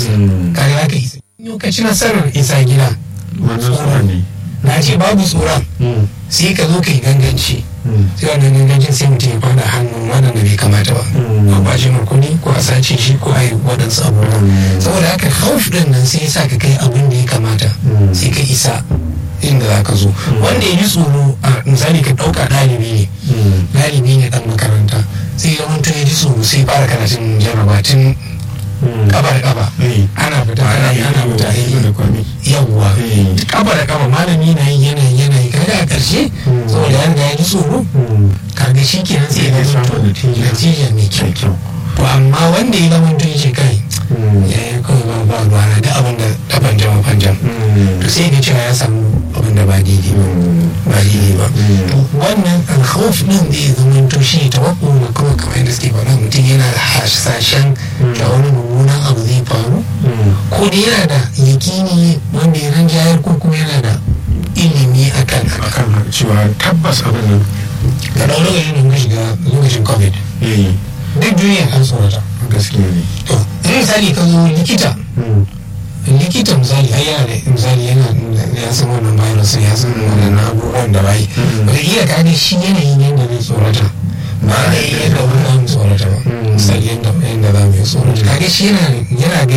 isa kaga za ka isa yau ka ci nasarar isa gida wannan tsoron ne na ce babu tsoron sai ka zo ka yi ganganci sai wannan gangancin sai mutum ya fada hannun waɗanda bai kamata ba a bashi kuɗi ko a sace shi ko a yi waɗansu abubuwa saboda haka hauf ɗin nan sai ya sa ka kai abin da ya kamata sai ka isa inda za ka zo wanda ya ji tsoro a misali ka ɗauka ɗalibi ne ɗalibi ne ɗan makaranta sai ya mutu ya ji tsoro sai fara karatun jarraba tun kaba da kaba ana fita ana yi ana fita yawwa kaba da kaba malami na yi yana yi yana yi kaga a ƙarshe saboda ya riga ya ji tsoro kaga shi kenan sai ya zama natija mai kyau to amma wanda ya zama tun shi kai ya yi kawai ba ba ruwa na da abin da ta panjam panjam to sai ga cewa ya samu abin da ba daidai ba ba daidai ba to wannan alkhawf din da ya zama to shi tawakku na kawai kamar yadda suke faɗa mutum yana da hasashen da wani mummunan abu zai faru ko da yana da yakini wanda ya ranjayar ko kuma yana da ilimi akan akan cewa tabbas abin nan ga ɗau lokacin da shiga lokacin covid duk duniya an tsorata gaskiya ne to in misali ka zo likita likita misali ai yana da misali yana ya san wannan virus ya san wannan abubuwan da bai wata iya ka ga shi yanayin yadda zai tsorata ba da yadda wani za mu tsorata ba misali yadda za mu yi tsorata kaga shi yana ga